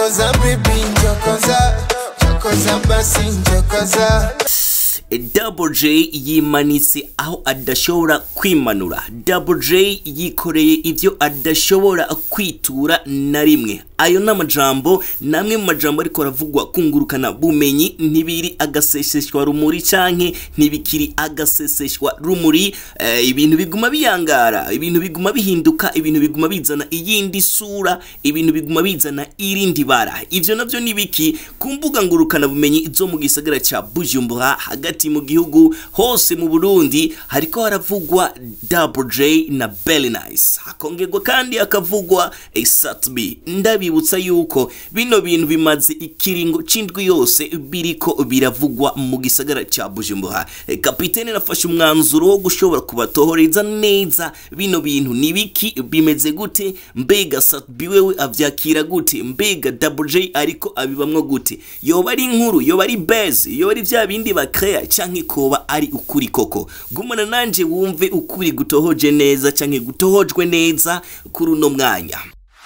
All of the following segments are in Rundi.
njokoza bibi njokoza njokoza basi njokoza Double J yimanitse aho adashobora kwimanura Double J yikoreye ibyo adashobora kwitura na rimwe ayo ni amajambo ni amwe mu majambo ariko aravugwa kungurukana bumenyi ntibiri agaseseshwa rumuri canke ntibikiri agaseseshwa rumuri eh, ibintu biguma biyangara ibintu biguma bihinduka ibintu biguma bizana iyindi sura ibintu biguma bizana irindi bara ivyo navyo ni biki ku mbuga ngurukana bumenyi zo mu gisagara ca Bujumbura hagati mu gihugu hose mu Burundi hariko haravugwa Double J na Belly Nice hakongerwa kandi hakavugwa Satb ndabibutsa yuko bino bintu bimaze ikiringo c'indwi yose biriko biravugwa mu gisagara ca Bujumbura E, kapitene nafashe umwanzuro wo gushobora kubatohoreza neza bino bintu ni biki bimeze gute mbega Satb wewe avyakira gute mbega Double J ariko abibamwo gute yoba ari inkuru yoba ari base yoba ari vya bindi bakrea canke koba ari ukuri koko gumana nanje wumve ukuri gutohoje neza canke gutohojwe neza kuri uno mwanya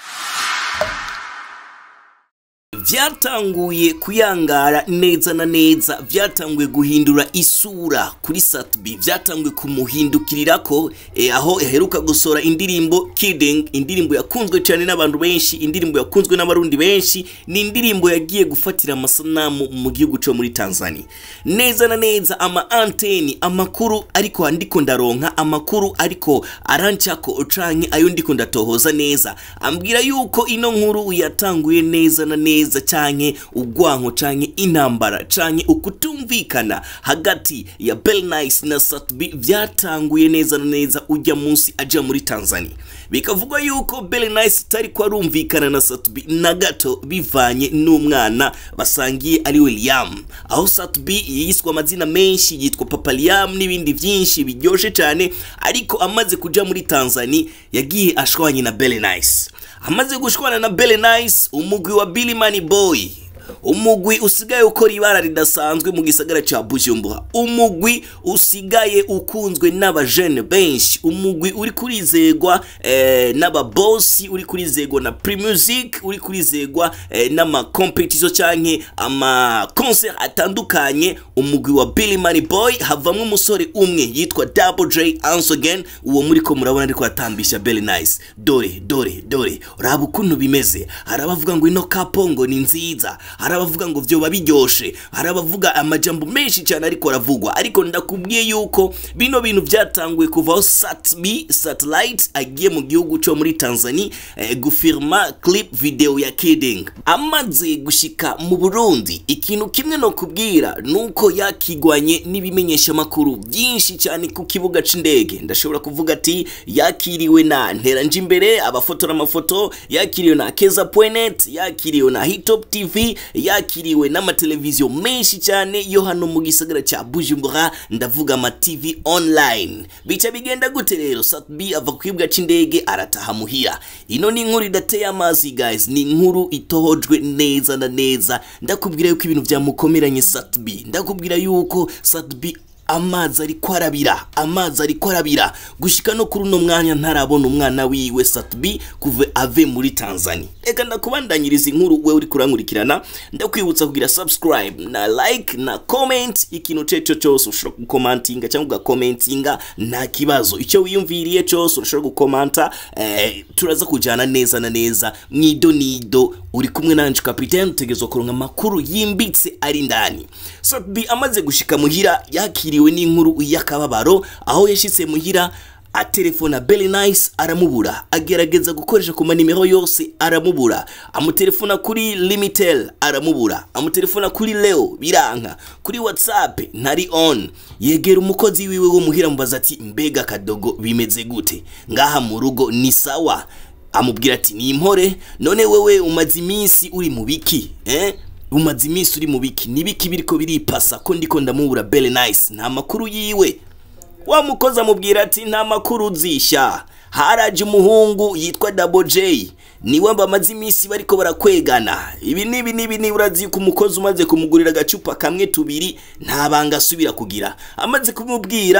byatanguye kuyangara neza na neza byatanguye guhindura isura kuri Satbi byatanguye kumuhindukirira ko eh, aho yaheruka gusora indirimbo Kidding indirimbo yakunzwe cyane n'abantu benshi indirimbo yakunzwe n'abarundi benshi ni indirimbo yagiye gufatira amasanamu mu gihugu cyo muri Tanzania neza na neza ama anteni amakuru ariko ndiko ndaronka amakuru ariko arancako canke ayo ndiko ndatohoza neza ambwira yuko ino nkuru yatanguye neza na neza canke ugwanko canke intambara canke ukutumvikana hagati ya Bell Nice na Satbi byatanguye neza na neza ujya munsi aja muri Tanzania bikavugwa yuko Bell Nice itari ko arumvikana na Satbi na gato bivanye n'umwana basangiye ari William aho Satbi yiswe amazina menshi yitwa Papa Liam n'ibindi byinshi biryoshe cyane ariko amaze kuja muri Tanzania yagiye ashwanye na Bell Nice amaze gushwana na Belle Nice umugwi wa Billy Money Boy umugwi usigaye ukora ibara ridasanzwe mu gisagara ca Bujumbura umugwi usigaye ukunzwe n'abajene benshi umugwi uri kurizegwa eh, n'ababosi uri kurizegwa na Primusic uri kurizegwa eh, n'ama competition canke ama concert atandukanye umugwi wa Billy Money Boy havamwe umusore umwe yitwa Double J once again uwo muri ko murabona ariko atambisha Belly Nice dore dore dore uraba ukuntu bimeze hari abavuga ngo ino kapongo ni nziza hari abavuga ngo vyoba biryoshe hari abavuga amajambo menshi cyane ariko aravugwa ariko ndakubwiye yuko bino bintu byatanguye kuvaho satb satellite agiye mu gihugu cyo muri tanzania eh, gufirma clip video ya kidding amaze gushika mu burundi ikintu kimwe no kubwira nuko yakigwanye n'ibimenyesha makuru byinshi cyane ku kibuga c'indege ndashobora kuvuga ati yakiriwe na nteranje imbere abafotora amafoto yakiriwe na keza.net yakiriwe na hitop tv yakiriwe n'amateleviziyo menshi cyane yo hano mu gisagara cya bujumbura ndavuga ama tv online bica bigenda gute rero satb ava ku kibuga c'indege arataha muhira ino ni inkuru idateye amazi guys ni inkuru itohojwe neza na neza ndakubwira yuko ibintu byamukomeranye satb ndakubwira yuko satb amazi ariko arabira amazi ariko arabira gushika no kuri uno mwanya ntarabona umwana wiwe satbi kuva ave muri tanzania reka ndakubandanyiriza inkuru we uri kurankurikirana ndakwibutsa kugira subscribe na like na comment ikintu ceco cyose ushobora gukomantinga cyangwa ugakomentinga nta kibazo icyo wiyumviriye cyose urashobora gukomanta eh, turaza kujyana neza na neza mwido nido uri kumwe nanje kapitene utegerezwa kuronka amakuru yimbitse ari ndani satbi amaze gushika muhira yakiriwe n'inkuru y'akababaro aho yashitse muhira atelefona Belly Nice aramubura agerageza gukoresha ku manimero yose aramubura amutelefona kuri Limitel aramubura amutelefona kuri Leo biranka kuri WhatsApp ntari on yegera umukozi wiwe wo muhira mubaza ati mbega kadogo bimeze gute ngaha mu rugo ni sawa amubwira ati ni impore none wewe umaze iminsi uri mu biki eh umaze iminsi uri mu biki nibiki biriko biripasa ko ndiko ndamubura Belly Nice nta makuru yiwe wa mukozi amubwira ati nta makuru uzisha haraje umuhungu yitwa Double J niwe bamaze iminsi bariko barakwegana ibi nibi nibi ni urazi yuko umukozi umaze kumugurira agacupa kamwe tubiri nta banga asubira kugira amaze kumubwira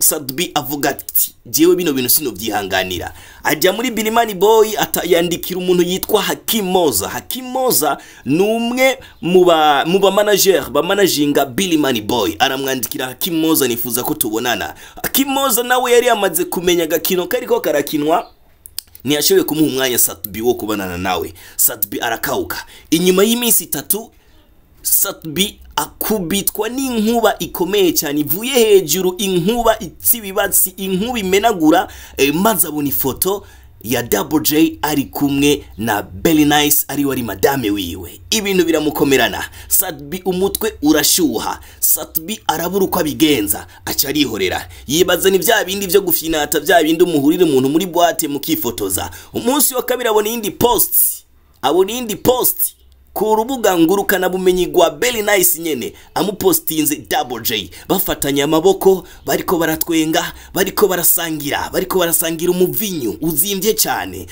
Sadbi avuga ati jewe bino bintu sinovyihanganira ajya muri Bilimani Boy atayandikira umuntu yitwa Hakim Moza Hakim Moza ni umwe mu ba mu ba manager ba managinga Bilimani Boy aramwandikira Hakim Moza nifuza ko tubonana Hakim Moza nawe yari yamaze kumenya agakino kariko karakinwa ntiyashoboye kumuha umwanya Satbi wo kubonana nawe Satbi arakauka inyuma y'iminsi itatu Satbi akubitwa n'inkuba ikomeye cyane ivuye hejuru inkuba itsibibatsi inkuba imenagura eh, maze abona ifoto ya Double J ari kumwe na Belly Nice ari wari madame wiwe ibintu biramukomerana Satbi umutwe urashuha Satbi arabura uko abigenza aca arihorera yibaza ni bya bindi byo gufinata bya bindi umuhurira umuntu muri boîte mukifotoza umunsi wa kabiri abona iyindi post abona iyindi post ku rubuga ngurukana bumenyi rwa Belly Nice nyene amupostinze Double J bafatanye amaboko bariko baratwenga bariko barasangira bariko barasangira umuvinyu uzimbye cyane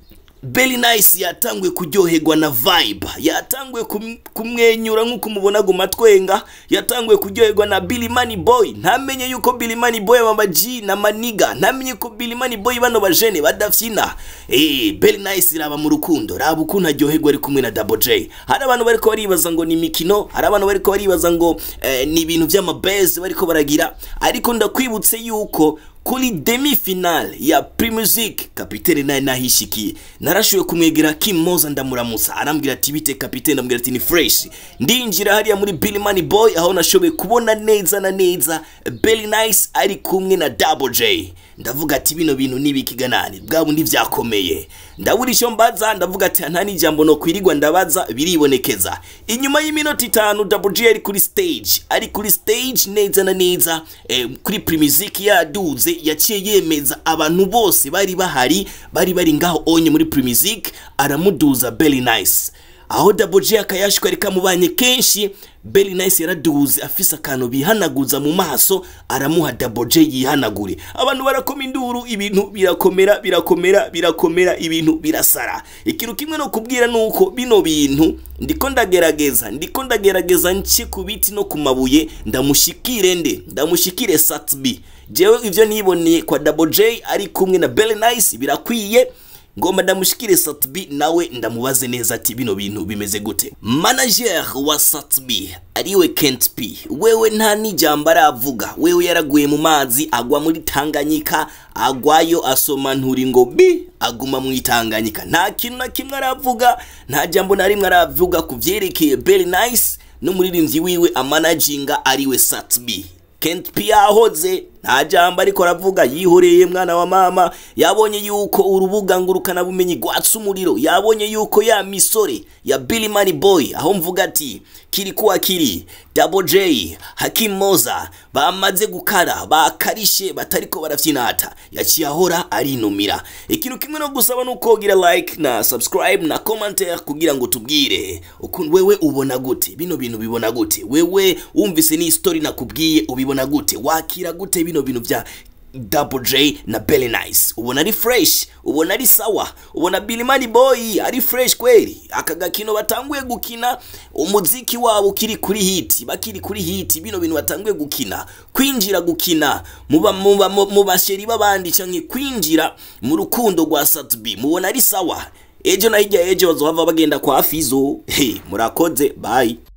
Belly Nice yatanguye kuryoherwa na vibe yatanguye kum- kumwenyura nk'uko umubona guma twenga yatanguye kuryoherwa na Billy Money Boy ntamenye yuko Billy Money Boy mama G na Maniga ntamenye ko Billy Money Boy bano bajene badafyina eh Belly Nice iraba mu rukundo raba ukuntu aryoherwa ari kumwe na Double J hari abantu bariko baribaza ngo ni imikino hari abantu bariko baribaza ngo eh, ni ibintu by'amabase bariko baragira ariko ndakwibutse yuko kuri demi finale ya Primusic kapitene naye nahishikiye narashoboye kumwegera Kim Moza ndamuramutsa arambwira ati bite kapitene ndambwira ati ni fresh ndinjira hariya muri Billy Money Boy aho nashoboye kubona neza na neza Belly Nice ari kumwe na Double J ndavuga ati bino bintu nibikiganani bwa bundi vyakomeye ndabura icyo mbaza ndavuga ati nta n'ijambo no kwirirwa ndabaza biribonekeza inyuma y'iminota itanu Double J ari kuri stage ari kuri stage neza na neza eh, kuri Primusic yaduze yaciye yemeza abantu bose bari bahari bari bari ngaho onye muri Primusic aramuduza Belly Nice aho Double J akayashwa kamubanye kenshi Belly Nice yaraduze afise akantu bihanaguza mu maso aramuha Double J yihanagure abantu barakoma induru ibintu birakomera birakomera birakomera ibintu birasara ikintu kimwe no kubwira nuko bino bintu ndiko ndagerageza ndiko ndagerageza nce ku biti no ku mabuye ndamushikire nde ndamushikire Satbi jewe ivyo niboneye kwa Double J ari kumwe na Belly Nice birakwiye ngomba ndamushikire Satbi nawe ndamubaze neza ati bino bintu bimeze gute manager wa Satbi ariwe Kent P wewe nta n'ijambo aravuga wewe yaraguye mu mazi agwa muri Tanganyika agwayo asoma nturi ngo bi aguma mu Tanganyika nta kintu na kimwe aravuga nta jambo na rimwe aravuga ku vyerekeye Belly Nice n'umuririmbyi wiwe amanaginga ariwe Satbi Kent P yahoze nta jambo ariko aravuga yihoreye mwana wa mama yabonye yuko urubuga ngurukana bumenyi gwatsa umuriro yabonye yuko ya misore ya Billy Money Boy aho mvuga ati kiri kuwa kiri Double J Hakim Moza bamaze gukara bakarishe batariko barafyinata yaciye ahora arinumira ikintu kimwe no gusaba nuko gira like na subscribe na commentaire kugira ngo tubwire ukuntu wewe ubona gute bino bintu bibona gute wewe wumvise ni story nakubwiye ubibona gute wakira gute bino bintu bya Double J na Belly Nice ubona ari fresh ubona ari sawa ubona Billy Money Boy ari fresh kweli aka gakino batanguye gukina umuziki wabo kiri kuri hit bakiri kuri hit bino bintu batanguye gukina kwinjira gukina muba muba mu basheri babandi canke kwinjira mu rukundo rwa Satbi mubona ari sawa ejo na hirya ejo bazohava bagenda kwa Fizo hey, murakoze bye